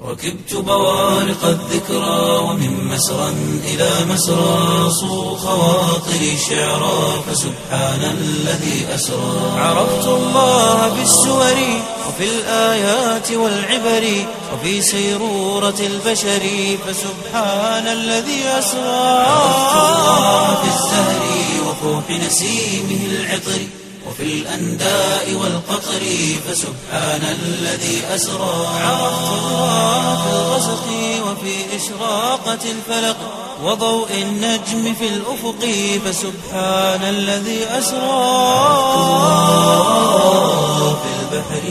ركبت بوارق الذكرى ومن مسرى إلى مسرى صو خواطري شعرا فسبحان الذي أسرى عرفت الله بالسور وفي الآيات والعبر وفي سيرورة البشر فسبحان الذي أسرى عرفت الله بالزهر وفوح نسيمه العطر وفي الأنداء والقطر فسبحان الذي أسرى عرفت الله في الغسق وفي إشراقة الفلق وضوء النجم في الأفق فسبحان الذي أسرى في البحر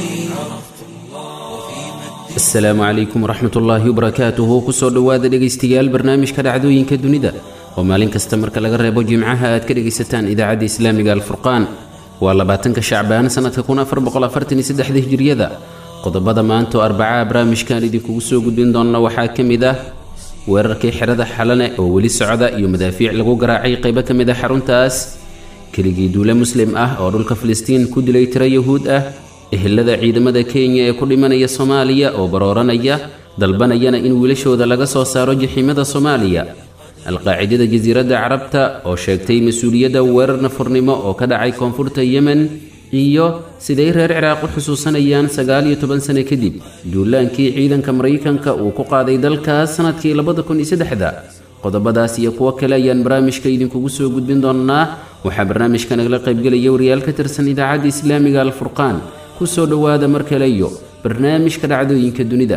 asalaamu calaykum waraxmat ullaahi wabarakaatuhu kusoo dhowaada dhegaystayaal barnaamijka dhacdooyinka dunida oo maalin kasta marka laga reebo jimcaha aad ka dhegaysataan idaacadda islaamiga alfurqaan waa labaatanka shacbaan sannadka kun afar boqoafartaniyosaddexda hijiriyada qodobada maanta oo arbacaa barnaamijkan idinkugu soo gudbin doonna waxaa ka mid ah weerarkii xerada xalane oo weli socda iyo madaafiic lagu garaacay qaybo ka mid ah xaruntaas keligii duule muslim ah oo dhulka filistiin ku dilay tiro yahuud ah ehelada ciidamada kenya ee ku dhimanaya soomaaliya oo barooranaya dalbanayana in wiilashooda laga soo saaro jaxiimada soomaaliya alqaacidada jasiiradda carabta oo sheegtay mas-uuliyadda weerar nafurnimo oo ka dhacay koonfurta yemen iyo siday reer ciraaq u xusuusanayaan sagaal iyo toban sano kadib duulaankii ciidanka maraykanka uu ku qaaday dalkaas sannadkii labada kun iyo saddexda qodobadaas iyo kuwo kale ayaan barnaamijka idinkugu soo gudbin doonnaa waxaa barnaamijka nagala qaybgelaya wariyaal ka tirsan idaacadda islaamiga alfurqaan kusoo dhowaada mar kale iyo barnaamijka dhacdooyinka dunida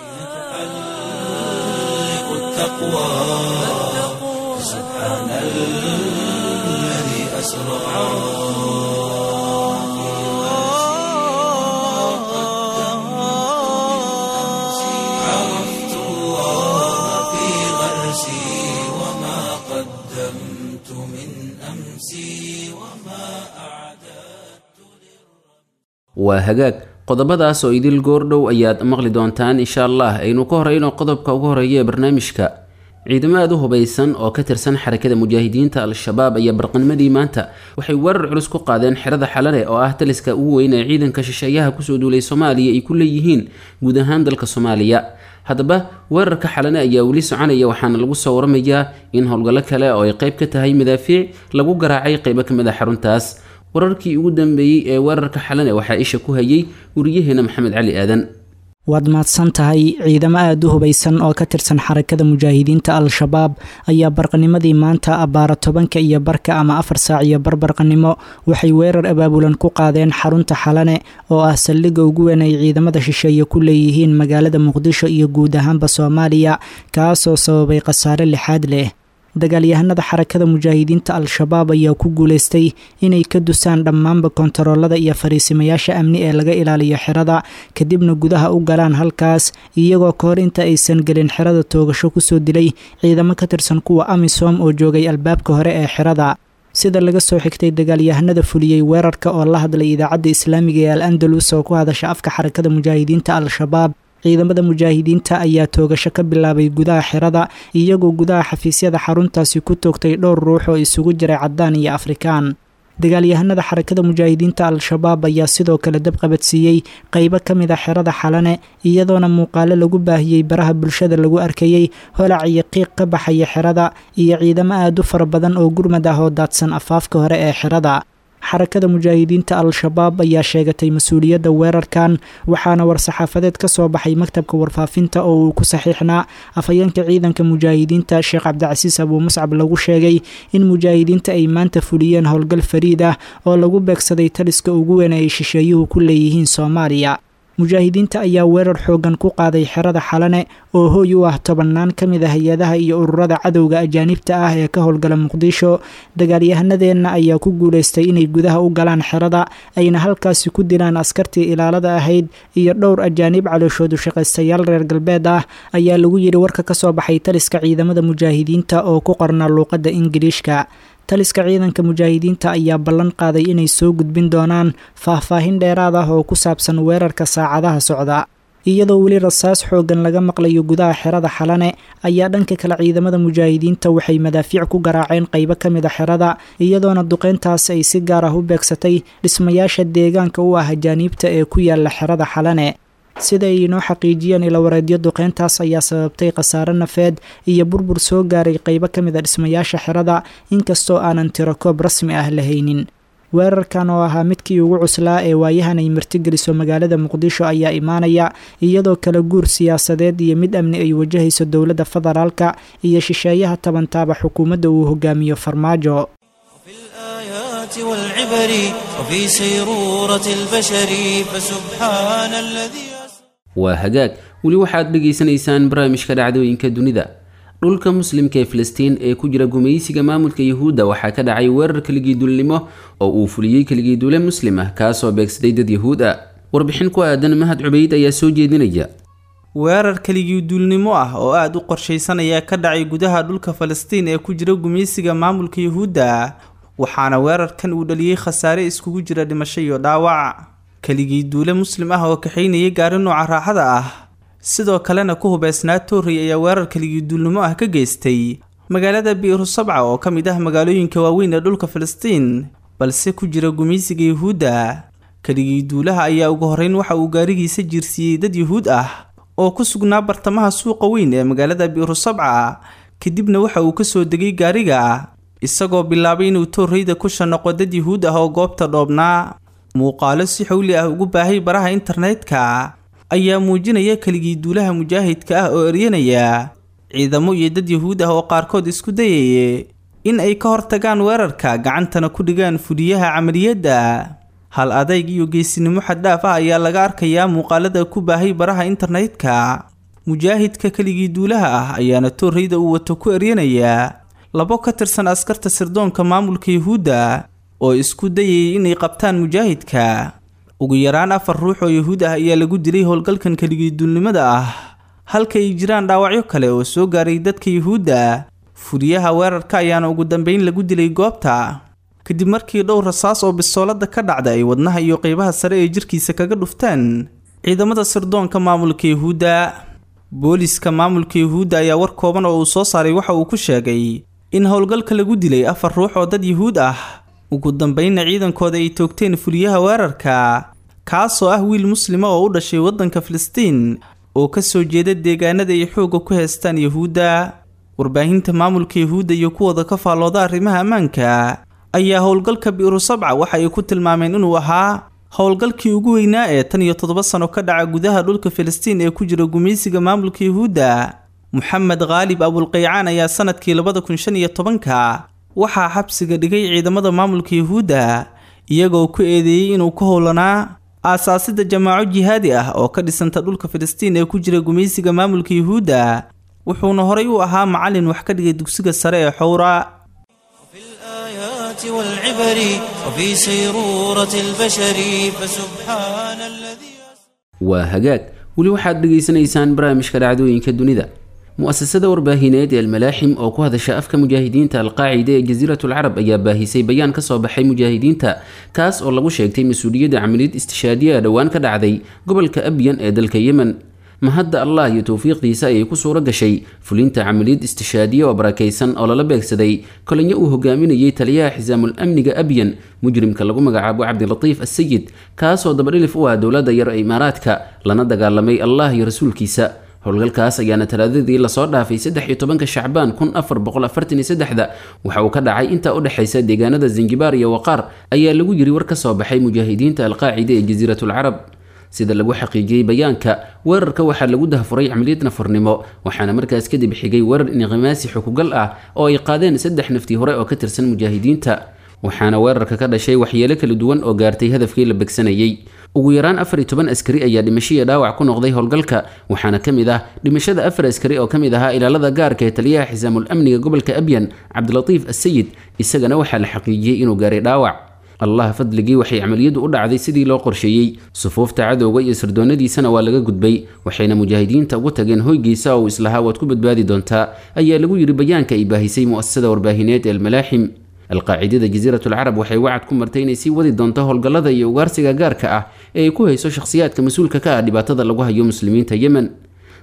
عرفت الله في غرسي وما قدمت من أمسي وما أعددت waa hagaag qodobadaas oo idil goordhow ayaad maqli doontaan insha allah aynu ka horeyno qodobka ugu horeeya ee barnaamijka ciidamo aad u hubaysan oo ka tirsan xarakada mujaahidiinta al-shabaab ayaa barqanimadii maanta waxay weerar culus ku qaadeen xerada xalane oo ah taliska ugu weyn ee ciidanka shisheeyaha kusoo duulay soomaaliya ay ku leeyihiin guud ahaan dalka soomaaliya haddaba weerarka xalane ayaa weli soconaya waxaana lagu soo waramayaa in howlgallo kale oo ay qayb ka tahay madaafiic lagu garaacay qaybo ka mid a xaruntaas wararkii ugu dambeeyey ee weerarka xalane waxaa isha ku hayay wariyaheena maxamed cali aadan waad mahadsan tahay ciidamo aada u hubaysan oo ka tirsan xarakada mujaahidiinta al-shabaab ayaa barqanimadii maanta abbaara tobanka iyo barka ama afar saac iyo barbarqanimo waxay weerar abaabulan ku qaadeen xarunta xalane oo ah saldhigga ugu weyn ay ciidamada shisheeye ku leeyihiin magaalada muqdisho iyo guud ahaanba soomaaliya kaasoo sababay khasaare lixaad leh dagaalyahanada xarakada mujaahidiinta al-shabaab ayaa ku guuleystay inay ka dusaan dhammaanba kontaroolada iyo fariisimayaasha amni ee laga ilaaliyo xerada kadibna gudaha u galaan halkaas iyagoo ka hor inta aysan gelin xerada toogasho kusoo dilay ciidamo ka tirsan kuwa amisom oo joogay albaabka hore ee xerada sida laga soo xigtay dagaalyahanada fuliyey weerarka oo la hadlay idaacadda islaamiga ee al andalus oo ku hadasha afka xarakada mujaahidiinta al-shabaab ciidamada mujaahidiinta ayaa toogasho ka bilaabay gudaha xerada iyagoo gudaha xafiisyada xaruntaasi ku toogtay dhowr ruux oo isugu jiray caddaan iyo afrikaan dagaalyahanada xarakada mujaahidiinta al-shabaab ayaa sidoo kale dab qabadsiiyey qeybo ka mid a xerada xalane iyadoona muuqaalo lagu baahiyey baraha bulshada lagu arkayey holac iyo qiiq ka baxaya xerada iyo ciidamo aada u fara badan oo gurmad ah oo daadsan afaafka hore ee xerada xarakada mujaahidiinta al-shabaab ayaa sheegatay mas-uuliyadda weerarkan waxaana war-saxaafadeed ka soo baxay maktabka warfaafinta oo uu ku saxiixnaa afhayeenka ciidanka mujaahidiinta sheekh cabdicasiis abuu muscab lagu sheegay in mujaahidiinta ay maanta fuliyeen howlgal fariid ah oo lagu beegsaday taliska ugu weyn ay shisheeyuhu ku leeyihiin soomaaliya mujaahidiinta ayaa weerar xoogan ku qaaday xerada xalane oo hooy u ah tobannaan ka mid a hay-adaha iyo ururada cadowga ajaanibta ah ee ka howlgala muqdisho dagaalyahanadeenna ayaa ku guulaystay inay gudaha u galaan xerada ayna halkaasi ku dilaan askartii ilaalada ahayd iyo dhowr ajaanib calooshoodu shaqaystayaal reer galbeed ah ayaa lagu yidhi warka ka soo baxay taliska ciidamada mujaahidiinta oo ku qornaa luuqadda ingiliishka taliska ciidanka mujaahidiinta ayaa ballan qaaday inay soo gudbin doonaan faahfaahin dheeraad ah oo ku saabsan weerarka saacadaha socda iyadoo weli rasaas xoogan laga maqlayo gudaha xerada xalane ayaa dhanka kale ciidamada mujaahidiinta waxay madaafiic ku garaaceen qaybo ka mid a xerada iyadoona duqeyntaas ay si gaar ah u beegsatay dhismayaasha deegaanka u ah ajaaniibta ee ku yaala xerada xalane sida ay inoo xaqiijiyeen ilawareedyo duqeyntaas ayaa sababtay khasaare nafeed iyo burbur soo gaaray qeybo ka mid a dhismayaasha xerada inkastoo aanan tirakoob rasmi ah lahaynin weerarkan oo ahaa midkii ugu cuslaa ee waayahan ay martigeliso magaalada muqdisho ayaa imaanaya iyadoo kala guur siyaasadeed iyo mid amni ay wajahayso dowladda federaalka iyo shisheeyaha tabantaaba xukuumadda uu hogaamiyo farmaajo في الآيات والعبر وفي سيرورة البشر فسبحان الذي أسرى waa hagaag weli waxaad dhegaysanaysaan barnaamijka dhacdooyinka dunida dhulka muslimka ee filistiin ee ku jira gumaysiga maamulka yuhuudda waxaa ka dhacay weerar keligiidulnimo oo uu fuliyey keligiidule muslim ah kaasoo beegsaday dad yuhuud ah warbixin ku aadan mahad cubayd ayaa soo jeedinaya weerar keligii duulnimo ah oo aada u qorshaysan ayaa ka dhacay gudaha dhulka falastiin ee ku jira gumaysiga maamulka yuhuudda waxaana weerarkan uu dhaliyey khasaare iskugu jira dhimasho iyo dhaawac keligii duule muslim ah oo kaxaynayay gaari nooca raaxada ah sidoo kalena ku hubeysnaa toorrey ayaa weerar keligii duulnimo ah ka geystay magaalada biiru sabca oo ka mid ah magaalooyinka waaweyn ee dhulka falastiin balse ku jira gumaysiga yuhuudda keligii duulaha ayaa ugu horreyn waxa uu gaarigiisa jiirsiiyey dad yuhuud ah oo ku sugnaa bartamaha suuqa weyn ee magaalada biiru sabca kadibna waxa uu kasoo degay gaariga isagoo bilaabay inuu toorreyda ku shanaqo dad yuhuud ah oo goobta dhoobnaa muuqaalo si xowli ah ugu baahay baraha internetka ayaa muujinaya keligii duulaha mujaahidka ah oo eryanaya ciidamo iyo dad yuhuud ah oo qaarkood isku dayaya in ay ka hortagaan weerarka gacantana ku dhigaan fuliyaha camaliyadda hal adayg iyo geesinimo xaddhaaf ah ayaa laga arkayaa muuqaalada ku baahay baraha internetka mujaahidka keligii duulaha ah ayaana toorreyda uu wato ku eryanayaa labo ka tirsan askarta sirdoonka maamulka yuhuudda oo isku dayayay inay qabtaan mujaahidka ugu yaraan afar ruux oo yuhuud ah ayaa lagu dilay howlgalkan keligii duulnimada ah halka ay jiraan dhaawacyo kale oo soo gaaray dadka yuhuudda fuliyaha weerarka ayaana ugu dambeyn lagu dilay goobta kadib markii dhowr rasaas oo bisoolada ka dhacda ay wadnaha iyo qeybaha sare ee jirkiisa kaga dhuftaan ciidamada sirdoonka maamulka yuhuudda booliska maamulka yuhuudda ayaa war kooban oo uu soo saaray waxa uu ku sheegay in howlgalka lagu dilay afar ruux oo dad yuhuud ah ugu dambeynna ciidankooda ay toogteen fuliyaha weerarka kaasoo ah wiil muslima oo u dhashay waddanka filistiin oo ka soo jeeda deegaanada ay xoogga ku heestaan yuhuudda warbaahinta maamulka yuhuudda iyo kuwooda ka faallooda arrimaha ammaanka ayaa howlgalka bi'ru sabca waxa ay ku tilmaameen inuu ahaa howlgalkii ugu weynaa ee tan iyo toddoba sano ka dhaca gudaha dhulka filistiin ee ku jira gumaysiga maamulka yuhuudda moxamed khaalib abulqaycaan ayaa sanadkii labada kun shan iyo tobanka waxaa xabsiga dhigay ciidamada maamulka yuhuudda iyagoo ku eedeeyey inuu ka howlanaa aasaasida jamaaco jihaadi ah oo ka dhisanta dhulka filistiin ee ku jira gumaysiga maamulka yuhuudda wuxuuna horay u ahaa macallin wax ka dhigay dugsiga sare ee xowra في الآيات والعبر وفي سيرورة البشر فسبحان الذي waa hagaag weli waxaad dhegaysanaysaan barnaamijka dhacdooyinka dunida mu-asasada warbaahineed ee almalaaxim oo ku hadasha afka mujaahidiinta alqaacida ee jasiiratul carab ayaa baahisay bayaan ka soo baxay mujaahidiinta kaas oo lagu sheegtay mas-uuliyadda camaliyad istishaadiya dhowaan ka dhacday gobolka abyan ee dalka yemen mahadda allah iyo towfiiqdiisa ayay ku suuro gashay fulinta camaliyad istishaadiye oo barakaysan oo lala beegsaday kolinyo uu hogaaminayay taliyaha xisaamul amniga abyan mujrimka lagu magacaabo cabdilatiif assayid kaasoo dabadhilif u ah dowladda yar ee imaaraadka lana dagaalamay allah iyo rasuulkiisa howlgalkaas ayaana talaadadii lasoo dhaafay saddex iyo tobanka shacbaan kun afar boqol afartan iyo saddexda waxa uu ka dhacay intaa u dhexaysa deegaanada zanjibaar iyo waqaar ayaa lagu yiri war ka soo baxay mujaahidiinta alqaacida ee jasiiratul carab sida lagu xaqiijiyey bayaanka weerarka waxaa lagu dahfuray camaliyad nafurnimo waxaana markaas kadib xigay weerar inqimaasi xukugal ah oo ay qaadeen saddex naftii hore oo ka tirsan mujaahidiinta waxaana weerarka ka dhashay waxyeelo kala duwan oo gaartay hadafkii la begsanayey ugu yaraan afar iyo toban askari ayaa dhimasho iyo dhaawac ku noqday howlgalka waxaana ka mid ah dhimashada afar askari oo ka mid ahaa ilaalada gaarka ee taliyaha xisaamul amniga gobolka abyan cabdilatiif assayid isagana waxaa la xaqiijiyey inuu gaaray dhaawac allah fadligii waxay camaliyadu u dhacday sidii loo qorsheeyey sufuufta cadowga iyo sirdoonadiisana waa laga gudbay waxayna mujaahidiinta ugu tageen hoygiisa oo uu islahaa waad ku badbaadi doontaa ayaa lagu yidhi bayaanka ay baahisay mu'asasada warbaahineed ee almalaaxim alqaacidada jasiiratul carab waxay wacad ku martay inay sii wadi doonto howlgallada iyo ugaarsiga gaarka ah ee ay ku hayso shakhsiyaadka mas-uulka ka ah dhibaatada lagu hayo muslimiinta yemen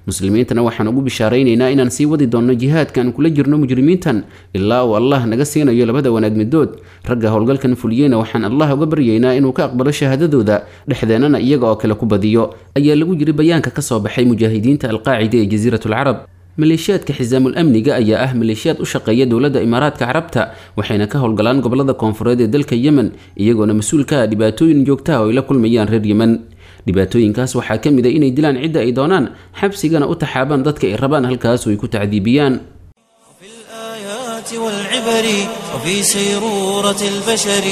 muslimiintana waxaan ugu bishaaraynaynaa inaan sii wadi doonno jihaadkaan kula jirno mujrimiintan ilaa uu allah naga siinayo labada wanaag midood ragga howlgalkan fuliyeyna waxaan allah uga baryaynaa inuu ka aqbalo shahaadadooda dhexdeennana iyaga oo kale ku badiyo ayaa lagu yiri bayaanka ka soo baxay mujaahidiinta alqaacida ee jasiiratulcarab maleeshiyaadka xisaamul amniga ayaa ah maleeshiyaad u shaqeeya dowladda imaaraadka carabta waxayna ka howlgalaan gobolada koonfureed ee dalka yemen iyagoona mas-uul ka ah dhibaatooyin joogtaha oo ay la kulmayaan reer yemen dhibaatooyinkaas waxaa ka mid a inay dilaan cidda ay doonaan xabsigana u taxaabaan dadka ay rabaan halkaas oo ay ku tacdiibiyaan في الآيات والعبر وفي سيرورة البشر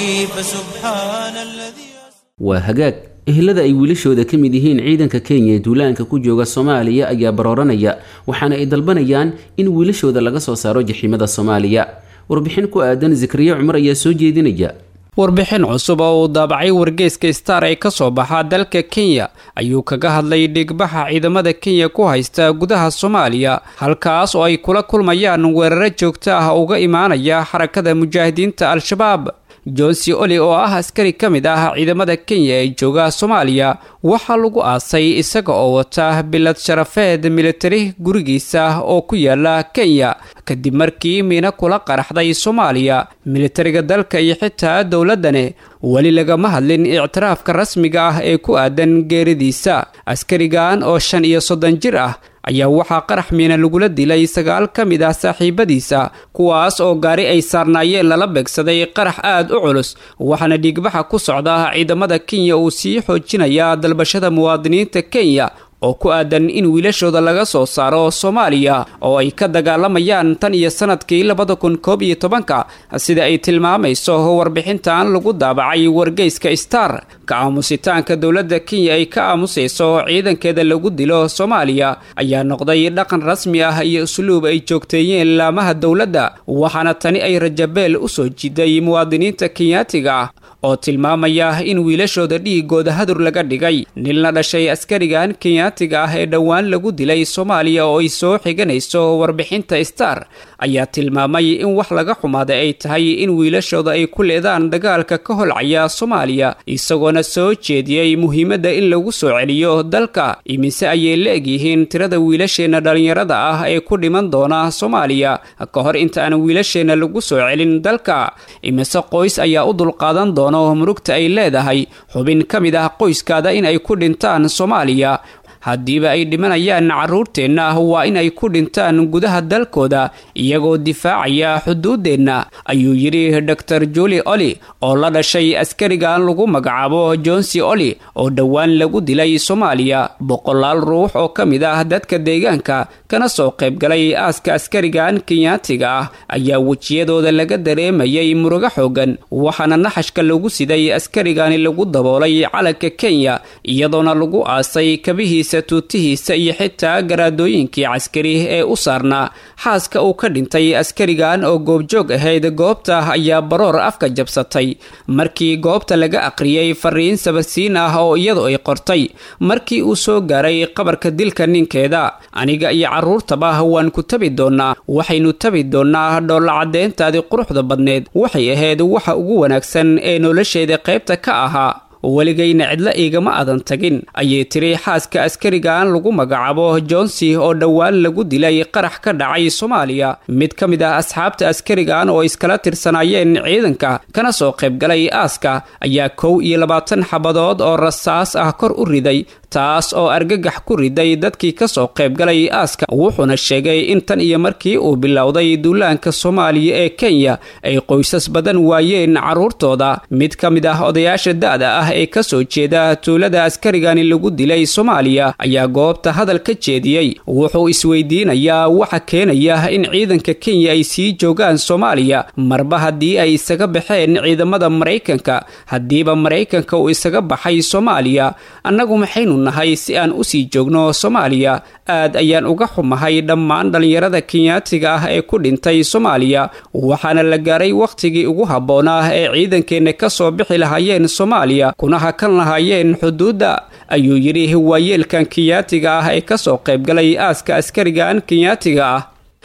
فسبحان الذي waa hagaag ehelada ay wiilashooda ka mid yihiin ciidanka kenya ee duulaanka ku jooga soomaaliya ayaa barooranaya waxaana ay dalbanayaan in wiilashooda laga soo saaro jaxiimada soomaaliya warbixin ku aadan zikriye cumar ayaa soo jeedinaya warbixin cusub oo uu daabacay wargeyska star ee ka soo baxa dalka kenya ayuu kaga hadlay dhigbaxa ciidamada kenya ku haysta gudaha soomaaliya halkaas oo ay kula kulmayaan weeraro joogto ah uga imaanaya xarakada mujaahidiinta al-shabaab johnsi oli oo ah askari ka mid ah ciidamada kenya ee jooga soomaaliya waxaa lagu aasay isaga oo wata bilad sharafeed militari gurigiisa oo ku yaala kenya kadib markii miina kula qaraxday soomaaliya militariga dalka iyo xitaa dowladane weli lagama hadlin ictiraafka rasmiga ah ee ku aadan geeridiisa askarigan oo shan iyo soddon jir ah ayaa waxaa qarax miina lagula dilay sagaal ka mid ah saaxiibadiisa kuwaas oo gaari ay saarnaayeen lala beegsaday qarax aad u culus waxaana dhiigbaxa ku socda ciidamada kenya uu sii xoojinayaa dalbashada muwaadiniinta kenya oo ku aadan in wiilashooda laga soo saaro soomaaliya oo ay ka dagaalamayaan tan iyo sanadkii labada kun koob iyo tobanka sida ay tilmaamayso warbixintan lagu daabacay wargeyska star ka aamusitaanka dowladda kenya ay ka aamusayso ciidankeeda lagu dilo soomaaliya ayaa noqday dhaqan rasmi ah iyo usluub ay joogteeyeen laamaha dowladda waxaana tani ay rajabeel u soo jiiday muwaadiniinta kenyaatiga ah oo tilmaamaya in wiilashooda dhiigooda hadur laga dhigay nin la dhashay askarigan kenyaatiga ah ee dhowaan lagu dilay soomaaliya oo ay soo xiganayso warbixinta star ayaa tilmaamay in wax laga xumaaday ay tahay in wiilashooda ay ku leedaan dagaalka ka holcaya soomaaliya isagoona soo jeediyey muhiimadda in lagu soo celiyo dalka imise ayay la egyihiin tirada wiilasheenna dhallinyarada ah ee ku dhiman doona soomaaliya ka hor inta aan wiilasheenna lagu soo celin dalka imise qoys ayaa u dulqaadan doona murugta ay leedahay xubin ka mid ah qoyskaada in ay ku dhintaan soomaaliya haddiiba ay dhimanayaan carruurteenna waa in ay ku dhintaan gudaha dalkooda iyagoo difaacaya xuduuddeenna ayuu yidhi dor juli oli oo la dhashay askarigan lagu magacaabo johnsi oli oo dhowaan lagu dilay soomaaliya boqolaal ruux oo ka mid ah dadka deegaanka kana soo qaybgalay aaska askarigan kenyaatiga ah ayaa wejiyadooda laga dareemayay murugo xoogan waxaana naxashka lagu siday askarigani lagu daboolay calanka kenya iyadoona lagu aasay kabihiisa tuutihiisa iyo xitaa garaadooyinkii caskari ee u saarnaa xaaska uu ka dhintay askarigan oo goobjoog ahayd goobta ayaa baroor afka jabsatay markii goobta laga aqriyey fariin sabarsiin ah oo iyadu ay qortay markii uu soo gaaray qabarka dilka ninkeeda aniga iyo carruurtaba waan ku tabi doonnaa waxaynu tabi doonnaa dhoolla caddeyntaadii quruxda badneed waxay ahayd waxa ugu wanaagsan ee nolosheeda qaybta ka ahaa weligayna cidla igama adan tagin ayay tiri xaaska askarigan lagu magacaabo johnsi oo dhowaan lagu dilay qarax ka dhacay soomaaliya mid ka mid ah asxaabta askarigan oo iskala tirsanaayeen ciidanka kana soo qaybgalay aaska ayaa kow iyo labaatan xabadood oo rasaas ah kor u riday taas oo argagax ku riday dadkii ka soo qaybgalay aaska wuxuuna sheegay in tan iyo markii uu bilowday duulaanka soomaaliya ee kenya ay qoysas badan waayeen carruurtooda mid ka mid ah odayaasha da-da ah ee ka soo jeeda tuulada askarigani lagu dilay soomaaliya ayaa goobta hadal ka jeediyey wuxuu isweydiinayaa waxa keenaya in ciidanka kenya ay sii joogaan soomaaliya marba haddii ay isaga baxeen ciidamada maraykanka haddiiba maraykanka uu isaga baxay soomaaliya annagu maxaynu nahay si aan usii joogno soomaaliya aad ayaan uga xumahay dhammaan dhallinyarada kenyaatiga ah ee ku dhintay soomaaliya waxaana la gaaray wakhtigii ugu habboonaa ee ciidankeenna ka soo bixi lahaayeen soomaaliya kuna hakan lahaayeen xuduudda ayuu yidhi waayeelkan kenyaatiga ah ee kasoo qaybgalay aaska askarigan kenyaatiga ah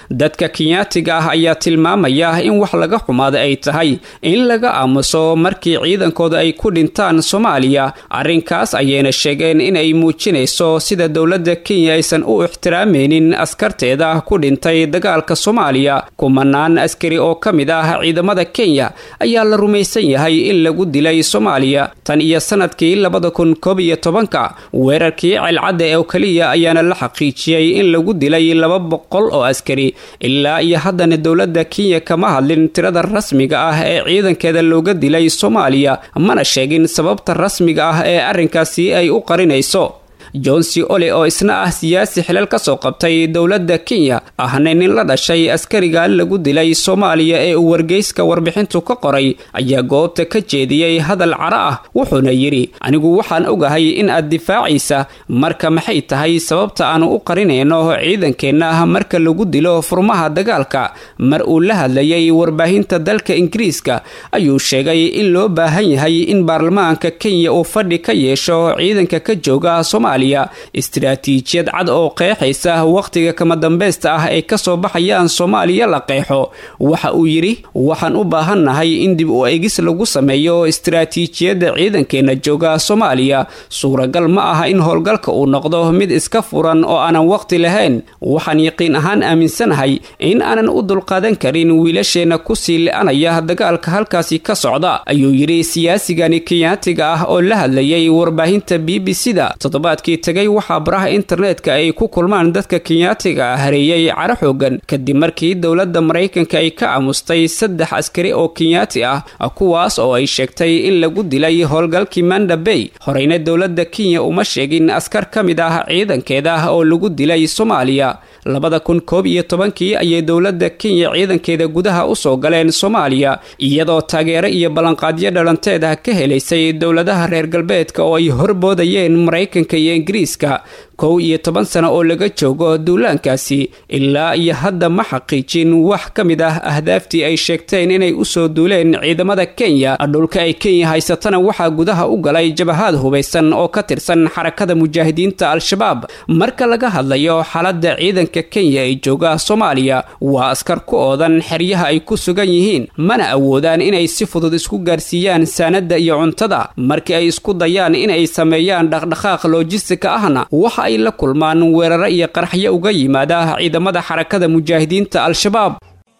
dadka kenyaatiga ah ayaa tilmaamaya in wax laga xumaada ay tahay in laga aamuso markii ciidankooda ay ku dhintaan soomaaliya arrinkaas ayayna sheegeen inay muujinayso sida dowladda kenya aysan u ixtiraameynin askarteeda ku dhintay dagaalka soomaaliya kumanaan askari oo ka mid ah ciidamada kenya ayaa la rumaysan yahay in lagu dilay soomaaliya tan iyo sanadkii labada kun koob iyo tobanka weerarkii celcadda oo keliya ayaana la xaqiijiyey in lagu dilay laba boqol oo askari ilaa iyo haddana dowladda kenya kama hadlin tirada rasmiga ah ee ciidankeeda looga dilay soomaaliya mana sheegin sababta rasmiga ah ee arrinkaasi ay u qarinayso johnsi ole oo isna ah siyaasi xilal ka soo qabtay dowladda kenya ahna nin la dhashay askariga lagu dilay soomaaliya ee uu wargeyska warbixintu ka qoray ayaa goobta ka jeediyey hadal cara ah wuxuuna yidhi anigu waxaan ogahay in aad difaacaysa marka maxay tahay sababta aanu u qarinayno ciidankeenna marka lagu dilo furmaha dagaalka mar uu la hadlayay warbaahinta dalka ingiriiska ayuu sheegay in loo baahan yahay in baarlamaanka kenya uu fadhi ka yeesho ciidanka ka jooga soomaaliya istiraatiijiyad cad oo qeexaysa wakhtiga kama dambaysta ah ay kasoo baxayaan soomaaliya la qeexo waxa uu yidhi waxaan u baahannahay in dib u egis lagu sameeyo istiraatiijiyadda ciidankeenna jooga soomaaliya suuragal ma aha in howlgalka uu noqdo mid iska furan oo aanan waqti lahayn waxaan yaqiin ahaan aaminsanahay in aanan u dulqaadan karin wiilasheenna kusii li-anaya dagaalka halkaasi ka socda ayuu yidhi siyaasigani kenyaatiga ah oo la hadlayay warbaahinta b b c da toddobaadkii tegay waxaa baraha internetka ay ku kulmaan dadka kenyaatiga hareeyey caro xoogan kadib markii dowladda maraykanka ay ka aamustay saddex askari oo kenyaati ah kuwaas oo ay sheegtay in lagu dilay howlgalkii manda bay horeyna dowladda kenya uma sheegin askar ka mid ah ciidankeeda oo lagu dilay soomaaliya labada kun koob iyo tobankii ayay dowladda kenya ciidankeeda gudaha usoo galeen soomaaliya iyadoo taageero iyo ballanqaadyo dhalanteed ah ka helaysay dowladaha reer galbeedka oo ay horboodayeen maraykanka iyo ingiriiska kow iyo toban sano oo laga joogo duulaankaasi ilaa iyo hadda ma xaqiijin wax ka mid ah ahdaaftii ay sheegteen inay usoo duuleen ciidamada kenya dhulka ay kenya haysatana waxaa gudaha u galay jabahaad hubaysan oo ka tirsan xarakada mujaahidiinta al-shabaab marka laga hadlayo xaaladda ciidanka kenya ee jooga soomaaliya waa askar ku oodan xeryaha ay ku sugan yihiin mana awoodaan inay si fudud isku gaarsiiyaan saanada iyo cuntada markii ay isku dayaan inay sameeyaan dhaqdhaqaaq loojistika ahna waxa ay la kulmaan weeraro iyo qaraxyo uga yimaada ciidamada xarakada mujaahidiinta al-shabaab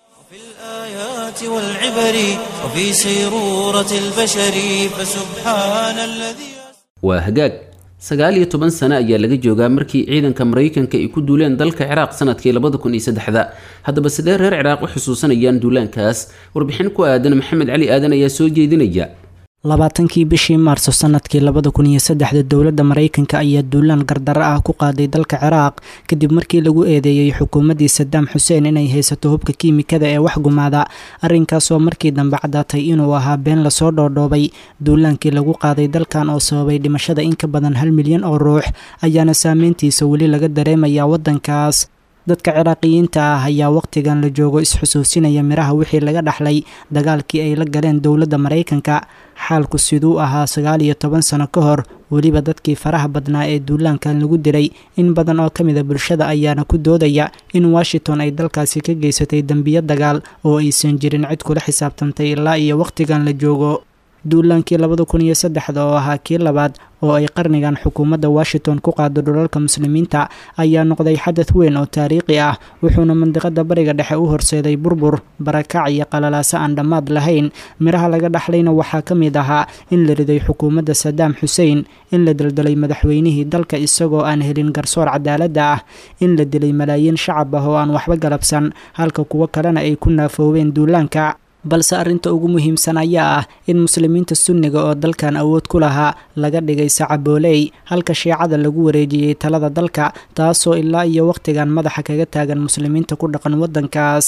والعبر وفي سيرورة البشر فسبحان الذي waa hagaag sagaal iyo toban sano ayaa laga joogaa markii ciidanka maraykanka ay ku duuleen dalka ciraaq sanadkii labada kun iyo saddexda haddaba sidee reer ciraaq u xusuusanayaan duulaankaas warbixin ku aadan maxamed cali aadan ayaa soo jeedinaya labaatankii bishii maarso sanadkii labada kun iyo saddexda dowladda maraykanka ayaa duulaan gardaro ah ku qaaday dalka ciraaq kadib markii lagu eedeeyey xukuumaddii sadaam xuseen inay haysato hubka kiimikada ee wax gumaada arrinkaasoo markii dambe caddaatay inuu ahaa been lasoo dhoodhoobay duulaankii lagu qaaday dalkan oo sababay dhimashada in ka badan hal milyan oo ruux ayaana saameyntiisa weli laga dareemayaa waddankaas dadka ciraaqiyiinta ah ayaa wakhtigan la joogo is-xusuusinaya miraha wixii laga dhaxlay dagaalkii ay la galeen dowladda maraykanka xaalku siduu ahaa sagaal iyo toban sano ka hor weliba dadkii faraha badnaa ee duulaankan lagu diray in badan oo ka mid a bulshada ayaana ku doodaya in washington ay dalkaasi ka geysatay dembiyo dagaal oo aysan jirin cid kula xisaabtantay ilaa iyo wakhtigan la joogo duulaankii labada kun iyo saddexda oo ahaa kii labaad oo ay qarnigan xukuumadda washington ku qaado dhulalka muslimiinta ayaa noqday xadad weyn oo taariikhi ah wuxuuna mandiqada bariga dhexe u horseeday burbur barakac iyo qalalaaso aan dhammaad lahayn midhaha laga dhaxlayna waxaa ka mid ahaa in la riday xukuumadda sadaam xuseen in la daldalay madaxweynihii dalka isagoo aan helin garsoor cadaaladda ah in la dilay malaayiin shacab ah oo aan waxba galabsan halka kuwo kalena ay ku naafoobeen duulaanka balse arrinta ugu muhiimsan ayaa ah in muslimiinta sunniga oo dalkan awood ku lahaa laga dhigay sacabooley halka shiicada lagu wareejiyey talada dalka taasoo ilaa iyo wakhtigan madaxa kaga taagan muslimiinta ku dhaqan waddankaas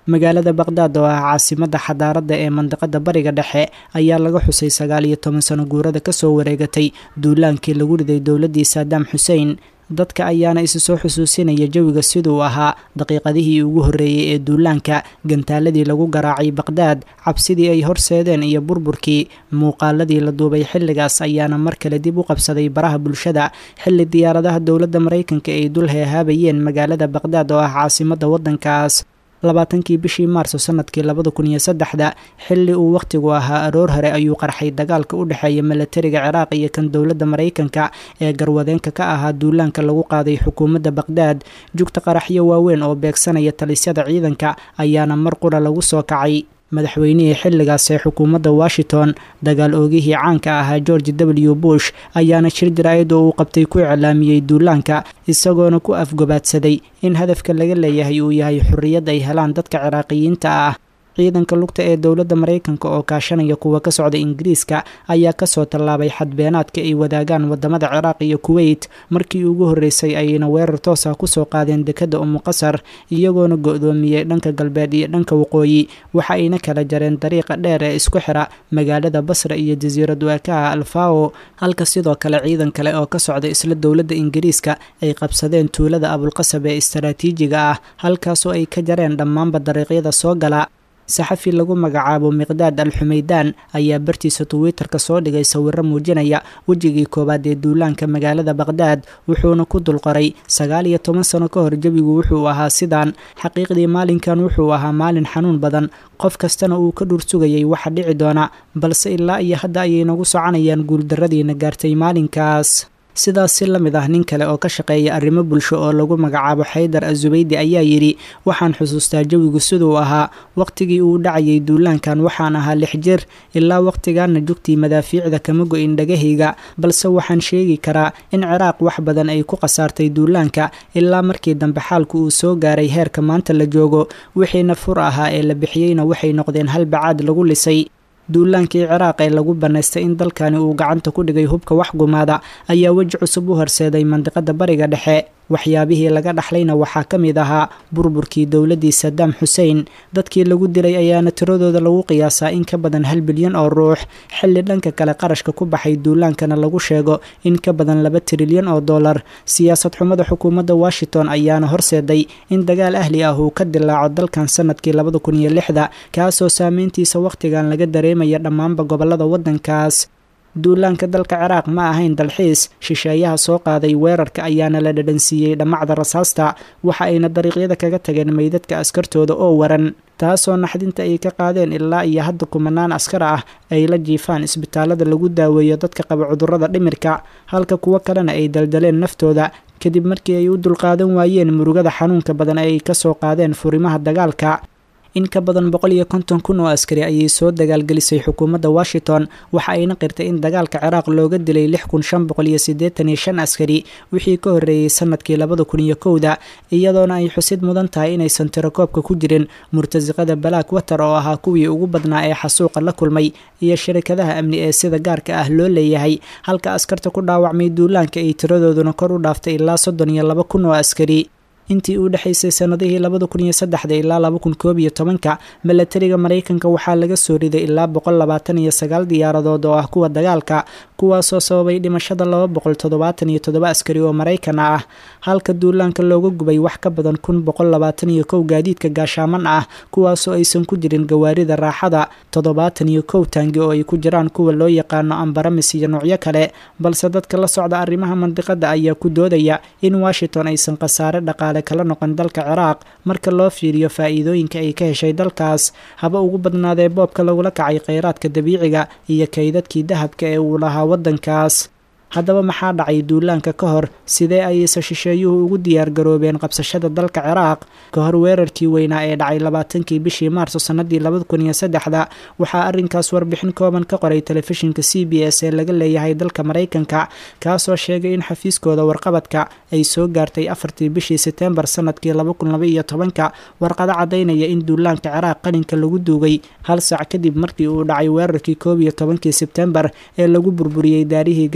magaalada baqhdaad oo ah caasimadda xadaaradda ee mandiqada bariga dhexe ayaa laga xusay sagaal iyo toban sano guurada kasoo wareegatay duulaankii lagu riday dowladdii saadaam xuseen dadka ayaana isu soo xusuusinaya jawiga siduu ahaa daqiiqadihii ugu horreeyey ee duulaanka gantaaladii lagu garaacay baqhdaad cabsidii ay horseedeen iyo burburkii muuqaaladii la duubay xilligaas ayaana mar kale dib u qabsaday baraha bulshada xilli diyaaradaha dowladda maraykanka ay dul heehaabayeen magaalada baqhdaad oo ah caasimadda waddankaas labaatankii bishii maarso sanadkii labada kun iyo saddexda xilli uu wakhtigu ahaa aroor hore ayuu qarxay dagaalka u dhexeeya milatariga ciraaq iyo kan dowladda maraykanka ee garwadeenka ka ahaa duulaanka lagu qaaday xukuumadda baqhdaad jugta qaraxyo waaweyn oo beegsanaya talisyada ciidanka ayaana mar qura lagu soo kacay madaxweynihii xilligaas ee xukuumadda washington dagaal oogihii caanka ahaa george w bush ayaana shir jaraa'id oo uu qabtay ku iclaamiyey duulaanka isagoona ku afgobaadsaday in hadafka laga leeyahay uu yahay xorriyad ay helaan dadka ciraaqiyiinta ah ciidanka lugta ee dowladda maraykanka oo kaashanaya kuwa ka socda ingiriiska ayaa kasoo tallaabay xadbeenaadka ay wadaagaan wadamada ciraaq iyo kuweyt markii ugu horreysay ayayna weerar toos ah kusoo qaadeen dekadda umuqasar iyagoona go-doomiyey dhanka galbeed iyo dhanka waqooyi waxa ayna kala jareen dariiqa dheer ee isku xira magaalada basra iyo jasiirad waakaha alfao halka sidoo kale ciidan kale oo ka socda isla dowladda ingiriiska ay qabsadeen tuulada abulqasab ee istaraatiijiga ah halkaasoo ay ka jareen dhammaanba dariiqyada soo gala saxafi lagu magacaabo miqdaad al xumaydaan ayaa bartiisa twitter-ka soo dhigay sawiro muujinaya wejigii koowaad ee duulaanka magaalada baqhdaad wuxuuna ku dulqoray sagaal iyo toban sano ka hor jawigu wuxuu ahaa sidaan xaqiiqdii maalinkan wuxuu ahaa maalin xanuun badan qof kastana uu ka dhur sugayay waxa dhici doona balse ilaa iyo hadda ayay nagu soconayaan guuldarradiina gaartay maalinkaas sidaas si la mid ah nin kale oo ka shaqeeya arrimo bulsho oo lagu magacaabo xaydar azubaydi ayaa yidhi waxaan xusuustaa jawigu siduu ahaa wakhtigii uu dhacayay duulaankan waxaan ahaa lix jir ilaa wakhtigaana jugtii madaafiicda kama go-in dhagahayga balse waxaan sheegi karaa in ciraaq wax badan ay ku khasaartay duulaanka ilaa markii dambe xaalku uu soo gaaray heerka maanta la joogo wixiina fur ahaa ee la bixiyeyna waxay noqdeen hal bacaad lagu lisay duulaankii ciraaq ee lagu bannaystay in dalkani uu gacanta ku dhigay hubka wax gumaada ayaa weji cusub u horseeday mandiqada bariga dhexe waxyaabihii laga dhaxlayna waxaa ka mid ahaa burburkii dowladdii sadaam xuseen dadkii lagu dilay ayaana tiradooda lagu qiyaasaa in ka badan hal bilyan oo ruux xilli dhanka kale qarashka ku baxay duulaankana lagu sheego in ka badan laba trilyan oo dollar siyaasad xumada xukuumadda washington ayaana horseeday in dagaal ahli ah uu ka dilaaco dalkan sanadkii labada kun iyo lixda kaasoo saameyntiisa wakhtigan laga dareemaya dhammaanba gobolada waddankaas duulaanka dalka ciraaq ma ahayn dalxiis shisheeyaha soo qaaday weerarka ayaana la dhadhansiiyey dhammacda rasaasta waxa ayna dariiqyada kaga tageen meydadka askartooda oo waran taasoo naxdinta ay ka qaadeen ilaa iyo hadda kumanaan askar ah ay la jiifaan isbitaalada lagu daaweeyo dadka qaba cudurrada dhimirka halka kuwo kalena ay daldaleen naftooda kadib markii ay u dulqaadan waayeen murugada xanuunka badan ee ay kasoo qaadeen furimaha dagaalka in ka badan boqol iyo konton kun oo askari ayay soo dagaalgelisay xukuumadda washington waxa ayna qirtay in dagaalka ciraaq looga dilay lix kun shan boqol iyo siddeetan iyo shan askari wixii ka horreeyey sanadkii labada kun iyo kowda iyadoona ay xusid mudan tahay inaysan tirakoobka ku jirin murtasiqada balaak water oo ahaa kuwii ugu badnaa ee xasuuqa la kulmay iyo shirikadaha amni ee sida gaarka ah loo leeyahay halka askarta ku dhaawacmay duulaanka ay tiradooduna kor u dhaaftay ilaa soddon iyo laba kun oo askari intii u dhexaysay sanadihii labada kun iyo saddexda ilaa laba kun koob iyo tobanka milatariga maraykanka waxaa laga soo riday ilaa boqol labaatan iyo sagaal diyaaradood oo ah kuwa dagaalka kuwaasoo sababay dhimashada laba boqol toddobaatan iyo toddoba askari oo maraykan ah halka duulaanka looga gubay wax ka badan kun boqol labaatan iyo kow gaadiidka gaashaaman ah kuwaasoo aysan ku jirin gawaarida raaxada toddobaatan iyo kow taangi oo ay ku jiraan kuwa loo yaqaano ambaramis iyo noocyo kale balse dadka la socda arrimaha mandiqada ayaa ku doodaya in washington aysan khasaare dhaqaale kala noqon dalka ciraaq marka loo fiiriyo faa'iidooyinka ay ka heshay dalkaas haba ugu badnaadee boobka lagula kacay kheyraadka dabiiciga iyo kaydadkii dahabka ee uu lahaa waddankaas haddaba maxaa dhacay duulaanka ka hor sidee ayayse shisheeyuhu ugu diyaargaroobeen qabsashada dalka ciraaq ka hor weerarkii weynaa ee dhacay labaatankii bishii maarso sannadii labada kun iyo saddexda waxaa arrinkaas warbixin kooban ka qoray telefishinka c b s ee laga leeyahay dalka maraykanka kaasoo sheegay in xafiiskooda warqabadka ay soo gaartay afartii bishii seteembar sanadkii laba kun laba iyo tobanka warqado caddaynaya in duulaanka ciraaq qalinka lagu duugay hal saac kadib markii uu dhacay weerarkii koob iyo tobankii sebtembar ee lagu burburiyey daarihii ganacsiga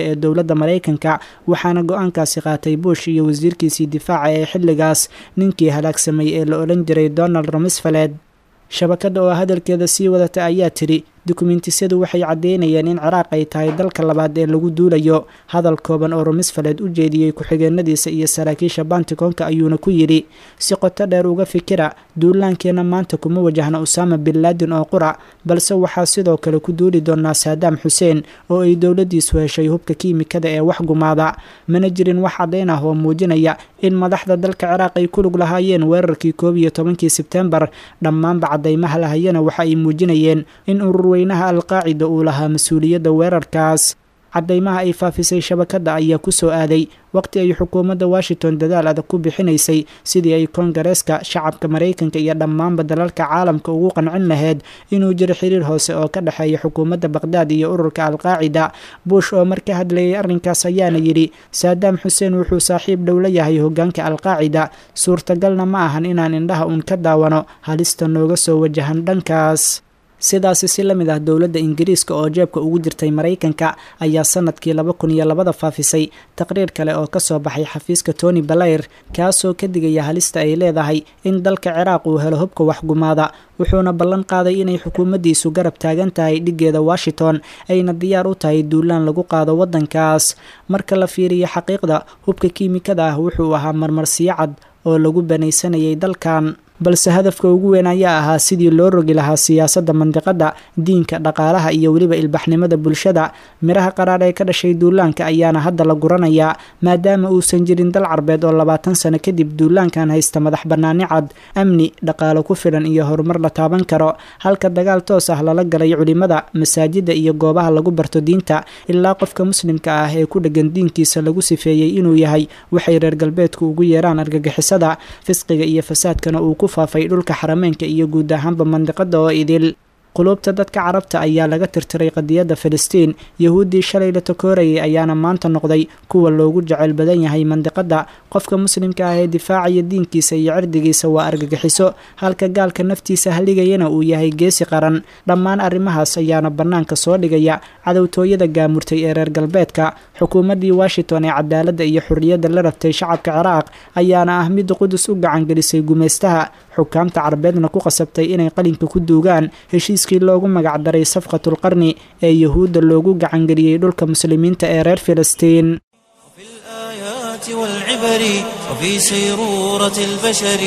ee dowladda maraykanka waxaana go-aankaasi qaatay bush iyo wasiirkiisii difaaca ee xilligaas ninkii halaagsamay ee la odhan jiray donald rumsfeled shabakadda oo hadalkeeda sii wadata ayaa tidhi dukumentisadu waxay caddeynayeen in ciraaq ay tahay dalka labaad ee lagu duulayo hadal kooban oo rumisfaled u jeediyey ku-xigeenadiisa iyo saraakiisha banticoonka ayuuna ku yidhi si qoto dheer uga fikira duulaankeenna maanta kuma wajahna usaama bin laadin oo qura balse waxaa sidoo kale ku duuli doonaa saadaam xuseen oo ay dowladdiisu heshay hubka kiimikada ee wax gumaada mana jirin wax caddayn ah oo muujinaya in madaxda dalka ciraaq ay ku lug lahaayeen weerarkii koob iyo tobankii sebtembar dhammaanba caddaymaha lahayana waxa ay muujinayeen in urur weynaha alqaacida uu lahaa mas-uuliyadda weerarkaas caddaymaha ay faafisay shabakadda ayaa ku soo aaday waqti ay xukuumadda washington dadaal adag ku bixinaysay sidii ay koongareeska shacabka maraykanka iyo dhammaanba dalalka caalamka ugu qancin lahayd inuu jiro xiriir hoose oo ka dhexeeya xukuumadda baqhdaad iyo ururka alqaacida bush oo mar ka hadlayay arrinkaas ayaana yidhi saadaam xuseen wuxuu saaxiib dhow la yahay hoggaanka alqaacida suurtagalna ma ahan inaan indhaha uun ka daawano halista nooga soo wajahan dhankaas sidaasi si la mid ah dowladda ingiriiska oo jeebka ugu jirtay maraykanka ayaa sanadkii laba kun iyo labada faafisay taqriir kale oo kasoo baxay xafiiska tony balayr kaasoo ka digaya halista ay leedahay in dalka ciraaq uu helo hubka waxgumaada wuxuuna ballan qaaday inay xukuumaddiisu garab taagan tahay dhiggeeda washington ayna diyaar u tahay duulaan lagu qaado waddankaas marka la fiiriyo xaqiiqda hubka kiimikada ah wuxuu ahaa marmarsiyo cad oo lagu banaysanayay dalkan balse hadafka ugu weyn ayaa ahaa sidii loo rogi lahaa siyaasadda mandiqadda diinka dhaqaalaha iyo weliba ilbaxnimada bulshada miraha qaraar ee ka dhashay duulaanka ayaana hadda la guranayaa maadaama uusan jirin dal carbeed oo labaatan sano kadib duulaankan haysta madax bannaani cad amni dhaqaalo ku filan iyo horumar la taaban karo halka dagaal toos ah lala galay culimada masaajidda iyo goobaha lagu barto diinta ilaa qofka muslimka ah ee ku dheggan diinkiisa lagu sifeeyey inuu yahay waxay reer galbeedku ugu yeeraan argagixisada fisqiga iyo fasaadkana uu faafay dhulka xarameynka iyo guud ahaanba mandiqada oo idil quluubta dadka carabta ayaa laga tirtiray qadiyadda filistiin yahuuddii shalay la takoorayay ayaana maanta noqday kuwa loogu jecel badan yahay mandiqadda qofka muslimka ah ee difaacaya diinkiisa iyo cirdigiisa waa argagixiso halka gaalka naftiisa haligayana uu yahay geesi qaran dhammaan arrimahaas ayaana bannaanka soo dhigaya cadowtooyada gaamurtay ee reer galbeedka xukuumaddii washington ee cadaaladda iyo xorriyadda la rabtay shacabka ciraaq ayaana ah midda qudus u gacangelisay gumaystaha xukaamta carbeedna ku qasabtay inay qalinka ku duugaan heshiiskii loogu magacdaray safqatul qarni ee yahuudda loogu gacangeliyey dhulka muslimiinta ee reer filistiin وفي الآيات والعبر وفي سيرورة البشر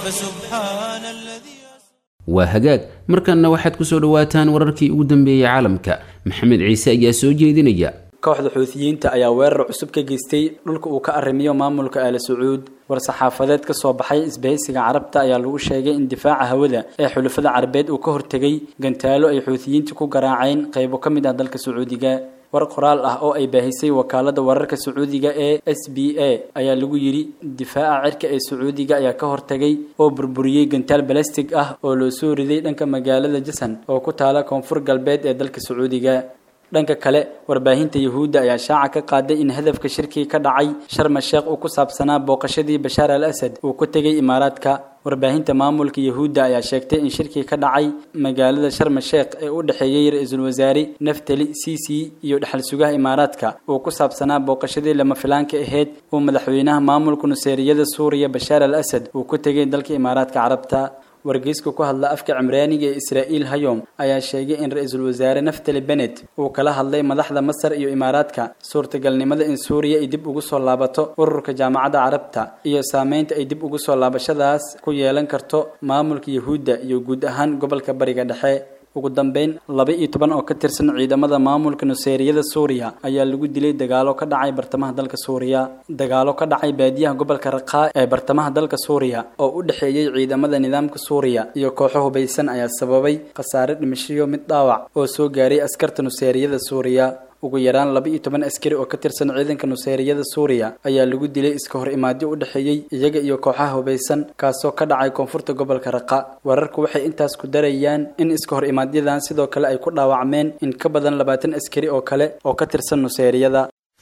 فسبحان الذي waa hagaag markanna waxaad ku soo dhowaataan wararkii ugu dambeeyey caalamka maxamed ciise ayaa soo jeedinaya kooxda xuutiyiinta ayaa weerar cusub ka geystay dhulka uu ka arrimiyo maamulka aala sacuud war-saxaafadeed ka soo baxay isbahaysiga carabta ayaa lagu sheegay in difaaca hawada ee xulafada carabeed uu ka hortegay gantaalo ay xuutiyiinta ku garaaceen qaybo ka mid ah dalka sacuudiga war qoraal ah oo ay baahisay wakaalada wararka sacuudiga ee s b a ayaa lagu yidhi difaaca cirka ee sacuudiga ayaa ka hortagay oo burburiyey gantaal balastig ah oo loo soo riday dhanka magaalada jasan oo ku taala koonfur galbeed ee dalka sacuudiga dhanka kale warbaahinta yahuudda ayaa shaaca ka qaaday in hadafka shirkii ka dhacay sharma sheekh uu ku saabsanaa booqashadii bashaar al asad uu ku tegay imaaraadka warbaahinta maamulka yahuudda ayaa sheegtay in shirkii ka dhacay magaalada sharma sheekh ee u dhexeeyey ra-iisul wasaare naftali cici iyo dhexal sugaha imaaraadka uu ku saabsanaa booqashadii lama filaanka ahayd uu madaxweynaha maamulka nuseeriyada suuriya bashaar al asad uu ku tegay dalka imaaraadka carabta wargeyska ku hadla afka cimraaniga ee israa'iil hayom ayaa sheegay in ra-iisul wasaare naftali benet uu kala hadlay madaxda masar iyo imaaraadka suurtagalnimada in suuriya ay dib ugu soo laabato ururka jaamacadda carabta iyo saameynta ay dib ugu soo laabashadaas ku yeelan karto maamulka yahuudda iyo guud ahaan gobolka bariga dhexe ugu dambeyn laba iyo toban oo ka tirsan ciidamada maamulka nuseeriyada suuriya ayaa lagu dilay dagaalo ka dhacay bartamaha dalka suuriya dagaalo ka dhacay baadiyaha gobolka raqaa ee bartamaha dalka suuriya oo u dhexeeyey ciidamada nidaamka suuriya iyo kooxo hubaysan ayaa sababay khasaare dhimashiyo mid dhaawac oo soo gaaray askarta nuseeriyada suuriya ugu yaraan laba iyo toban askari oo ka tirsan ciidanka nuseeriyada suuriya ayaa lagu dilay iska hor imaadyo u dhexeeyey iyaga iyo kooxaha hubaysan kaasoo ka dhacay koonfurta gobolka raqa wararku waxay intaas ku darayaan in iska hor imaadyadan sidoo kale ay ku dhaawacmeen in ka badan labaatan askari oo kale oo ka tirsan nuseeriyada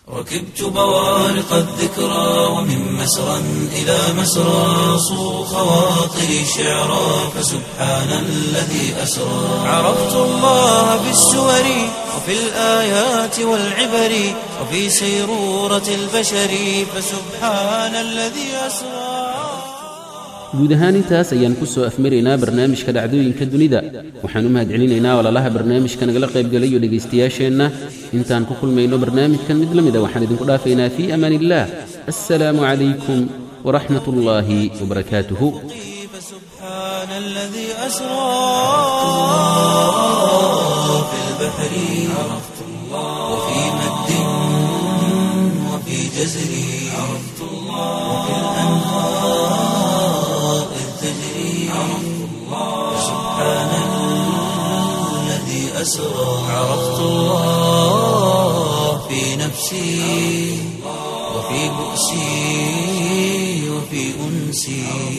ركبت بوارق الذكرى ومن مسرى إلى مسرى صو خواطري شعرا فسبحان الذي أسرى عرفت الله في السور وفي الآيات والعبر وفي سيرورة البشر فسبحان الذي أسرى guud ahaan intaas ayaan ku soo afmaraynaa barnaamijka dhacdooyinka dunida waxaan u mahadcelinaynaa walaalaha barnaamijka nagala qaybgalayo dhegaystayaasheenna intaan ku kulmayno barnaamijkan mid la mida waxaan idinku dhaafaynaa fii amaan illaah assalaamu calaykum waraxmat ullaahi wabarakaatuhu فسبحان الذي أسرى في البحر عرفت الله وفي مد وفي جزر عرفت الله وفي الأنهار إذ تجري عرفت الله فسبحان الذي أسرى عرفت الله في نفسي وفي بؤسي وفي أنسي